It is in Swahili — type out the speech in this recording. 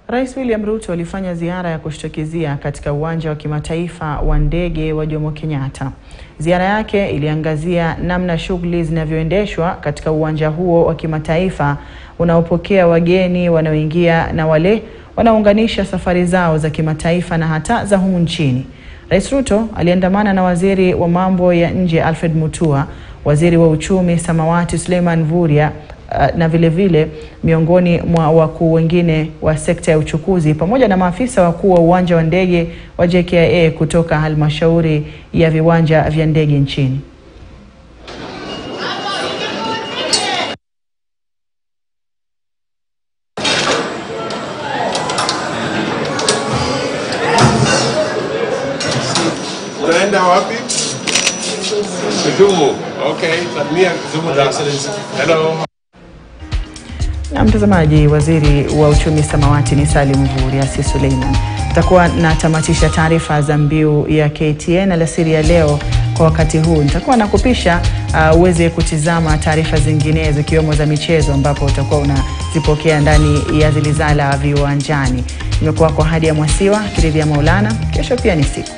Rais William Ruto alifanya ziara ya kushtukizia katika uwanja wa kimataifa wa ndege wa Jomo Kenyatta. Ziara yake iliangazia namna shughuli zinavyoendeshwa katika uwanja huo wa kimataifa unaopokea wageni wanaoingia na wale wanaounganisha safari zao za kimataifa na hata za humu nchini. Rais Ruto aliandamana na waziri wa mambo ya nje Alfred Mutua, waziri wa uchumi Samawati Suleiman Mvurya na vile vile miongoni mwa wakuu wengine wa sekta ya uchukuzi pamoja na maafisa wakuu wa uwanja wa ndege wa JKIA kutoka halmashauri ya viwanja vya ndege nchini. Unaenda wapi? Kisumu. Okay, salimia Kisumu sasa. Hello. Na mtazamaji, waziri wa uchumi Samawati ni Salim Mvurya, si Suleiman. Nitakuwa natamatisha taarifa za mbiu ya KTN alasiri ya leo. Kwa wakati huu nitakuwa nakupisha uh, uweze kutizama taarifa zinginezo ikiwemo za michezo, ambapo utakuwa unazipokea ndani ya Zilizala Viwanjani. Nimekuwa kwa hadi ya Mwasiwa Kiridhia Maulana. Kesho pia ni siku